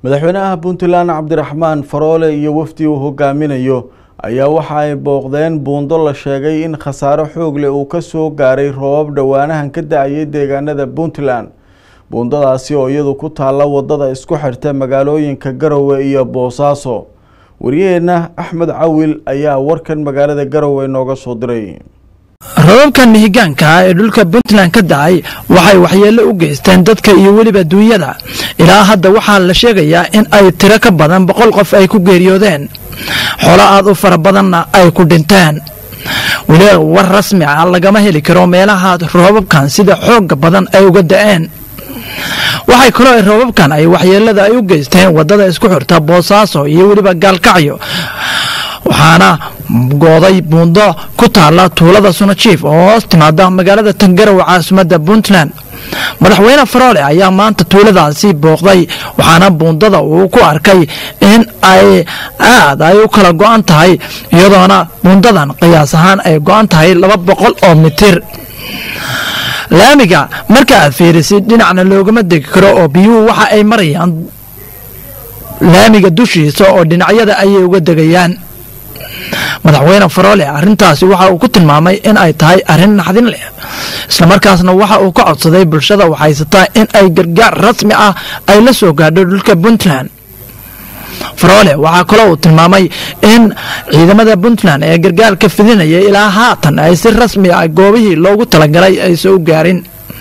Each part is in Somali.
madaxweynaha puntland cabdiraxmaan faroole iyo wafdi uu hogaaminayo ayaa waxa ay booqdeen buundo la sheegay in khasaaro xoog leh uu kasoo gaaray roobab dhowaanahan ka da-ayay deegaanada puntland buundadaasi oo iyadu ku taalla wadada isku xirta magaalooyinka garowe iyo boosaaso waryaheena axmed cawil ayaa warkan magaalada garowe nooga soo diray robabkan mihigaanka ah ee dhulka puntland ka dacay waxay waxyeello u geysteen dadka iyo weliba duunyada ilaa hadda waxaa la sheegayaa in ay tiro ka badan boqol qof ay ku geeriyoodeen xoolo aad u fara badanna ay ku dhinteen weli war rasmi ah lagama heli karo meelaha roobabkan sida xooga badan ay uga da-een waxay kaloo ay roobabkan ay waxyeelada ay u geysteen wadada isku xirta boosaaso iyo weliba gaalkacyo waxaana gooday buundo ku taala tuulada sunajiif oo hoos timaada magaalada tangarowe caasimadda puntland madaxweyne faroole ayaa maanta tuuladaasi booqday waxaana buundada uu ku arkay in ay aad ay u kala go-an tahay iyadoona buundadan qiyaas ahaan ay go-an tahay laba boqol oo mitir laamiga marka aad fiirisid dhinacna loogama degi karo oo biyuhu waxa ay marayaan laamiga dushiisa oo dhinacyada ayay uga degayaan madaxweyne faroole arrintaasi waxa uu ku tilmaamay in ay tahay arrin naxdin leh islamarkaasna waxa uu ka codsaday bulshada waxhaysataa in ay gargaar rasmi ah ay la soo gaadho dhulka puntland faroole waxaa kaloo uu tilmaamay in ciidamada puntland ee gargaarka fidinaya ilaa haatan ay si rasmi ah goobihii loogu talagalay ay soo gaarin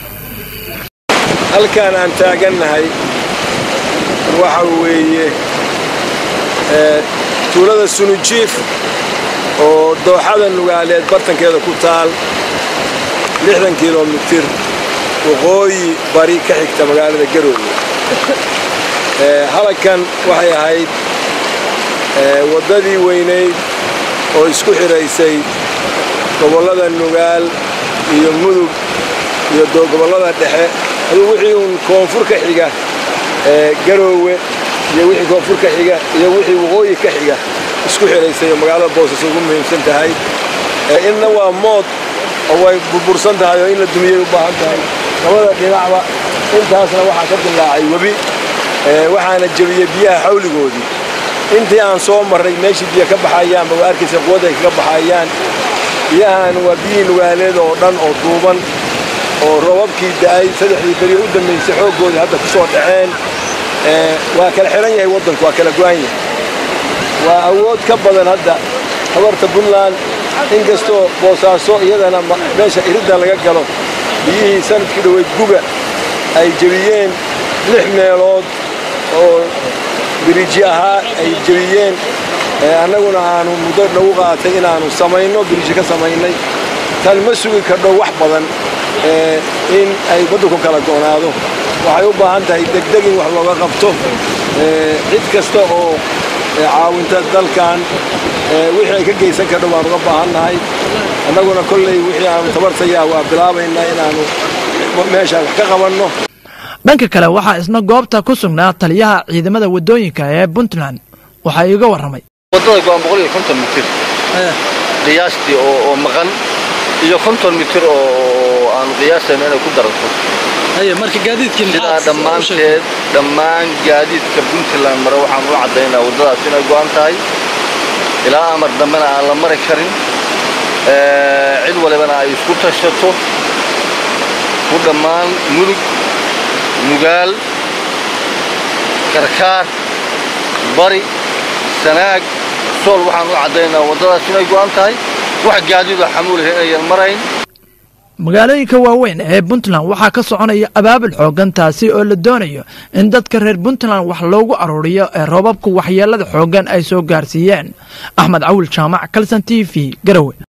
halkaan aan taagannahay waxa weeye tuulada sunujiif oo dooxada nugaaleed bartankeeda ku taal lixdan kilomitir waqooyi bari ka xigta magaalada garoowe halagkan waxay ahayd waddadii weynayd oo isku xidhaysay gobollada nugaal iyo mudug iyo gobollada dhexe aduu wixii uun koonfur ka xiga garoowe iyo wixii koonfur ka xiga iyo wixii waqooyi ka xiga isku xidhaysay oo magaalada boosas ugu muhiimsan tahay inna waa mood oo way burbursan tahay oo in la dumiyay u baahan tahay labada dhinacba intaasna waxaa ka dillaacay webi waxaana jebiyey biyaha xawligoodii intii aan soo marray meeshii biyo ka baxayaanba waa arkaysa quwadda ay kaga baxayaan biyahan waa biyihii nugaaleed oo dhan oo duuban oo roobabkii da'ay saddexdii beri u dambaysay xooggoodii hadda ku soo dhaceen waa kala xihan yahay waddanku waa kala go'an yahay waa awood ka badan hadda habarta puntland inkastoo boosaaso iyadana meesha iridda laga galo biyihii sanadkii dhoweyd guga ay jebiyeen lix meelood oo biriiji ahaa ay jebiyeen annaguna aanu muddo nagu qaatay inaannu samayno biriiji ka samaynay tan ma sugi kardho wax badan in ay waddanku kala go'naado waxay u baahan tahay degdeg in wax looga qabto cid kasta oo caawinta dalkan wixii ay ka geysan kardho waan uga baahannahay annaguna kolley wixii aanu tabartayaa waa bilaabaynaa inaannu meeshaan wax ka qabanno dhanka kale waxaa isna goobta ku sugnaa taliyaha ciidamada waddooyinka ee puntland waxaa iiga warramay waddada go'an boqol iyo konton mitir qiyaastii oo maqan iyo konton mitir oo aanu qiyaasayno inay ku daranto sidaa dhammaanteed dhammaan gaadiidka puntland mare waxaan u caddaynaa waddadaas inay go'an tahay ilaa amar dambena aan la mari karin cid walibana ay isku tashato ku dhammaan mudug nugaal karkaar bari sanaag sool waxaan u caddaynaa waddadaas inay go'an tahay wax gaadiidoo xamuulaha inayan marayn magaalooyinka waaweyn ee puntland waxaa ka soconaya abaabul xoogan taasi oo la doonayo in dadka reer puntland wax loogu aruuriyo ee roobabku waxyeelada xooggan ay soo gaarsiiyeen axmed cawil jaamac kalson t v garowe